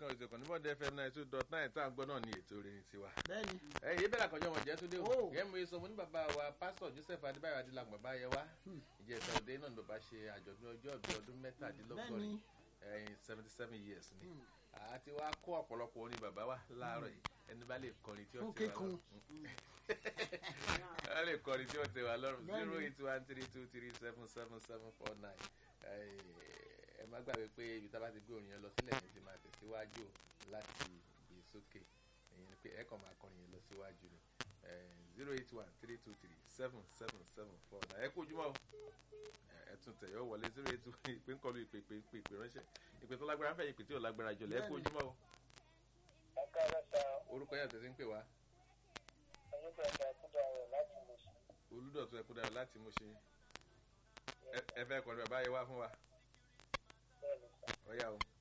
kan ètò kan ní bọ́ọ̀dù fm nine two dot nine tá à ń gbọ́ náà ní ètò orin tiwa. bẹ́ẹ̀ni ẹ̀yin yìí bẹ̀rẹ̀ àkànjọ́ wọn jẹ́ tó dé o Oh. yẹn mo sọ mo ní bàbá wa pásítọ̀ joseph adébáyọ̀ adélágbọ̀n bàbá yẹ wá ìjẹta òde náà ni bàbá ṣe àjọ̀dún ọjọ́ ìbí ọdún mẹ́tàdínlọ́gọ́rin ẹ̀yìn seventy seven years ni àti wá kó ọ̀pọ̀lọpọ̀ orin bàbá wa láàárọ̀ yìí ẹni bá lè kọrin tí ó Fún ti wà kíkún. lọ́rùn ẹ lè kọrin tí ó ti wà lọ́rùn Bẹ́ẹ̀ni. zero eight one three two three seven seven seven four nine ẹ má gbàgbé pé ibi tá a bá ti gbé orin yẹn lọ sílẹ̀ yẹn ti máa tẹ̀síwájú láti gbé sókè ẹ̀yin ni pé ẹ kàn máa kọrin yẹn lọ síwájú ni zero eight one three two three seven seven seven four nine ẹ kú ojúmọ́ o ẹ- ẹ tún tẹ̀ yọ wọlé zero eight one ìpè ń kọlu ìpè ìpè ìpè ìpè ránṣẹ́ ìpè tó lágbára ń fẹ́ ìpè tí ò lágbára jọlẹ̀ ẹ kú Bẹ́ẹ̀ni. ojúmọ́ o ẹ̀ka ẹ̀ka orúkọ yẹn tẹ̀sí ń pè wá onígbàgbà kúdà rẹ̀ láti mọ̀ sí olùdọ̀tún ẹkú dára láti mú ṣe ẹ fẹ́ kọrin bàbá yẹ wá fún wa bẹ́ẹ̀ ni sà. ọ̀yá o.